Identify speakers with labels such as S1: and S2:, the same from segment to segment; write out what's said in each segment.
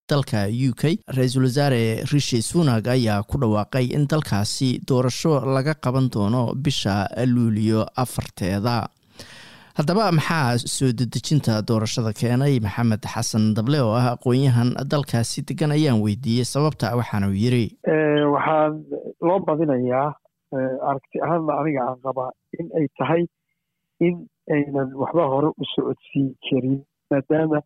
S1: dalka u k ra-iisul wasaare rishi sunag ayaa ku dhawaaqay in dalkaasi doorasho laga qaban doono bisha luuliyo afarteeda haddaba maxaa soo dedejinta doorashada keenay maxamed xasan dable oo ah aqoon-yahan dalkaasi degan ayaan weydiiyey sababta waxaanu yiri
S2: waxaan loo badinayaa aragti ahaanna aniga aan qabaa in ay tahay in aynan waxba hore u socodsiin karin maadaama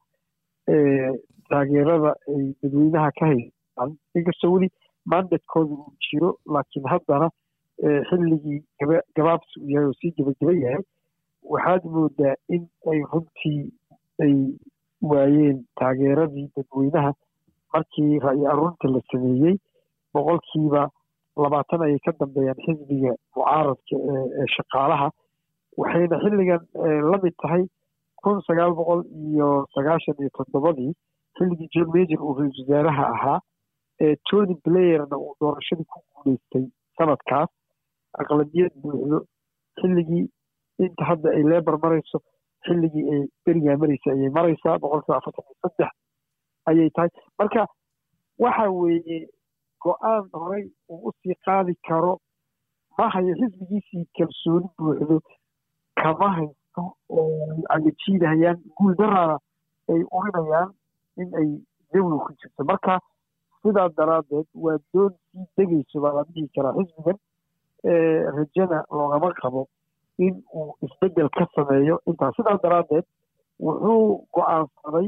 S2: taageerada ay dadweynaha ka haystaan inkastoo weli mandatkooda uu jiro laakiin haddana xilligii gaba gabaabsi uu yahay oo sii gebageba yahay waxaad moodaa in ay runtii ay waayeen taageeradii dadweynaha markii ra'yi arunta la sameeyey boqolkiiba labaatan ayay ka dambeeyaan xisbiga mucaaradka ee shaqaalaha waxayna xilligan la mid tahay kun sagaal boqol iyo sagaashan iyo toddobadii xilligii john major uu ra-isul wasaaraha ahaa ee tony blayerna uu doorashadii ku guuleystay sanadkaas aqlabiyad buuxdo xilligii inta hadda ay lebar marayso xilligii ay berigaa maraysa ayay maraysaa boqolkiiba afartan iyo saddex ayay tahay marka waxa weeye go-aan horey uu usii qaadi karo ma hayo xisbigiisii kalsooni buuxdo kama haysto oo ay agajiidahayaan guul daraana ay urinayaan in ay jawiga ku jirto marka sidaa daraaddeed waa doon sii degayso baa la dhihi karaa xisbigan rajana loogama qabo in uu isbeddel ka sameeyo intaas sidaa daraaddeed wuxuu go-aansaday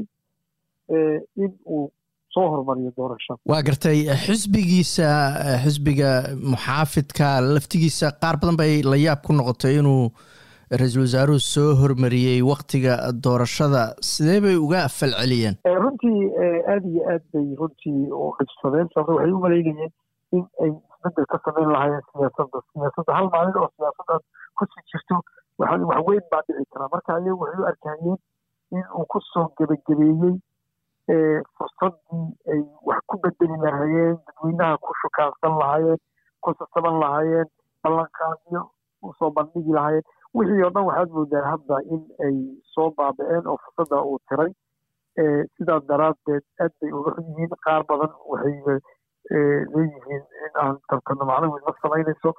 S2: in uu soo hormariyo doorashada
S1: waa gartay xisbigiisa xisbiga muxaafidka laftigiisa qaar badan bay la yaab ku noqotay inuu ra-iisul wasaaruhu soo hormariyey waktiga doorashada sidee bay uga falceliyeen
S2: runtii aada iyo aad bay runtii u dhibsadeen sababto waxay u malaynayeen in ay isbeddel ka sameyn lahaayeen siyaasadda siyaasadda hal maalin oo siyaasaddaas kusii jirto waxaa wax weyn baa dhici karaa marka ayagu waxay u arkayeen in uu ku soo gebagabeeyey fursaddii ay wax ku bedeli lahaayeen dadweynaha ku shukaansan lahaayeen ku sasaban lahaayeen ballanqaadyo usoo bandhigi lahaayeen wixii oo dhan waxaad moodaa hadda in ay soo baaba-een oo fursadda uu tiray sidaa daraaddeed aad bay uga xun yihiin qaar badan waxay leeyihiin in aan tartano macnaheed ma samaynayso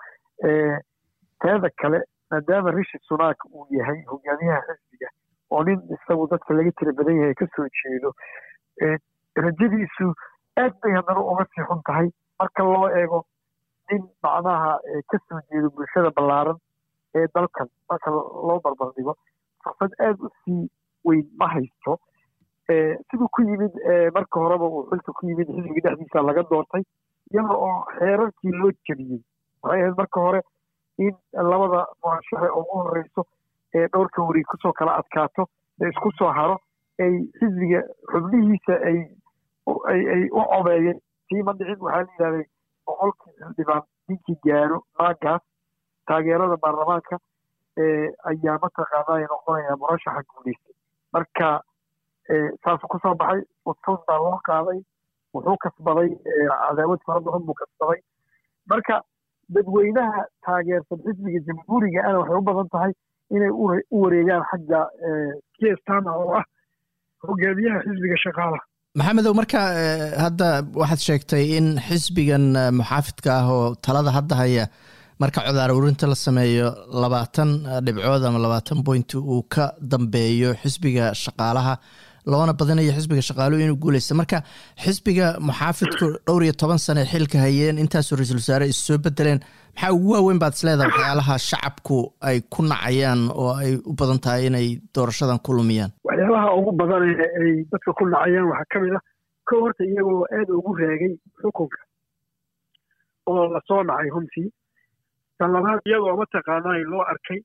S2: teeda kale maadaama rishi sunak uu yahay hogaamiyaha xisbiga oo nin isagu dadka laga tira badan yahay ka soo jeedo rajadiisu aad bay haddana uga sii xun tahay marka loo eego nin macnaha ka soo jeedo bulshada ballaaran ee dalkan marka loo barbardhigo fursad aada u sii weyn ma haysto siduu ku yimid marka horeba uu xilka ku yimid xisbiga dhexdiisa laga doortay iyada oo xeerarkii loo jebiyey waxay ahayd marka hore in labada murashaxe ugu horeyso ee dhowrka wari kusoo kala adkaato ee isku soo haro ay xisbiga xubnihiisa ay ay u cobeeyeen sii ma dhicin waxaa la yidhahday boqolkii xildhibaan ninkii gaaro maagaas taageerada baarlamaanka ayaa mataqaanaa noqonaya murashaxa guuleystay marka saasuu kusoo baxay udfus baa loo qaaday wuxuu kasbaday cadaawad fara badan buu kasbaday marka dadweynaha taageersan xisbiga jamhuuriga ana waxay u badan tahay inay u wareegaan xagga kestama oo ah hogaamiyaha xisbiga shaqaalaha
S1: maxamedow marka hadda waxaad sheegtay in xisbigan muxaafidka ah oo talada hadda haya marka codaar urinta la sameeyo labaatan dhibcood ama labaatan point uu ka dambeeyo xisbiga shaqaalaha loona badinayo xisbiga shaqaaluhu inuu guuleysta marka xisbiga muxaafidku dhowr iyo toban sane xilka hayeen intaasoo ra-iisul wasaare is soo bedeleen maxaa ugu waaweyn baad isleedahay waxyaalaha shacabku ay ku nacayaan oo ay u badan tahay inay doorashadan ku lumiyaan
S2: waxyaalaha ugu badan ay dadka ku nacayaan waxaa ka mid ah kow horta iyagoo aada ugu raagay xukunka oo lasoo nacay runtii tan labaad iyagoo mataqaanaa loo arkay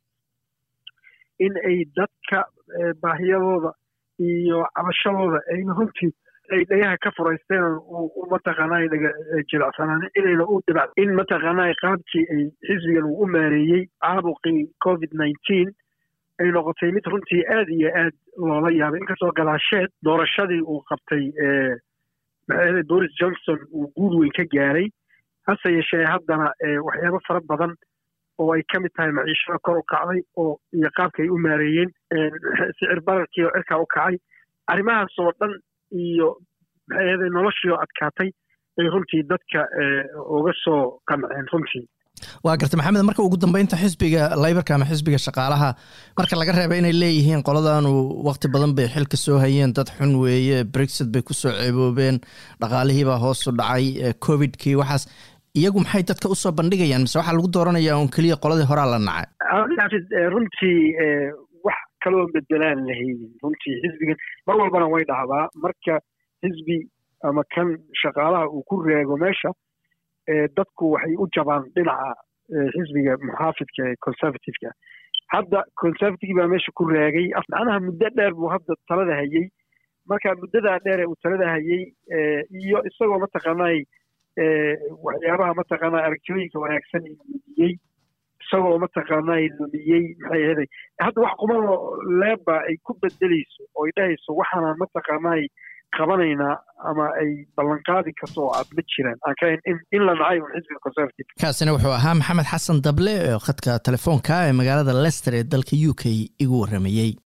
S2: in ay dadka baahiyadooda iyo cabashadooda ayna runtii ay dhagaha ka furaysteen mataqaanaa dhaga jilicsanaan inayna u dhibac in mataqaanaa qaabkii ay xisbigan uu u maareeyey caabuqii covid nineteen ay noqotay mid runtii aad iyo aad loola yaabay inkastoo gadaasheed doorashadii uu qabtay maxaa boris johnson uu guul weyn ka gaaray hase yeeshee haddana waxyaabo fara badan oo ay ka mid tahay maciishada kor u kacday oo iyo qaabka ay u maareeyeen sicir bararkii oo cirkaa u kacay arrimahaas oo dhan iyo maxay ahayd noloshii oo adkaatay ay runtii dadka uga soo qanceen runtii
S1: waa garta maxamed marka ugu dambeynta xisbiga laybarka ama xisbiga shaqaalaha marka laga reeba inay leeyihiin qoladaanu waqti badan bay xilka soo hayeen dad xun weeye brexit bay kusoo ceeboobeen dhaqaalihiibaa hoosu dhacay covidkii waxaas iyagu maxay dadka usoo bandhigayaan mise waxaa lagu dooranayaa un keliya qoladii horaa la nacay
S2: runtii wax kaloo bedelaan lahaynin runtii xisbigan mar walbana way dhacdaa marka xisbi ama kan shaqaalaha uu ku reego meesha dadku waxay u jabaan dhinaca xisbiga muxaafidka ee conservativeka hadda conservative baa meesha ku raagay macnaha muddo dheer buu hadda talada hayey marka muddadaa dheer ee uu talada hayey iyo isagoo mataqaanay waxyaabaha mataqaanaa aragtiyooyinka wanaagsan lumiyey isagoo mataqaanay lumiyey maxay ahaday hadda wax qumanoo leeba ay ku bedeleyso oo ay dhahayso waxaanaan mataqaanay qabanaynaa ama ay ballanqaadi karto oo aad ma jiraan aan ka in la nacay un xisbiga conservative
S1: kaasina wuxuu ahaa maxamed xasan dable oo khadka telefoonka ee magaalada lester ee dalka u k igu warramayey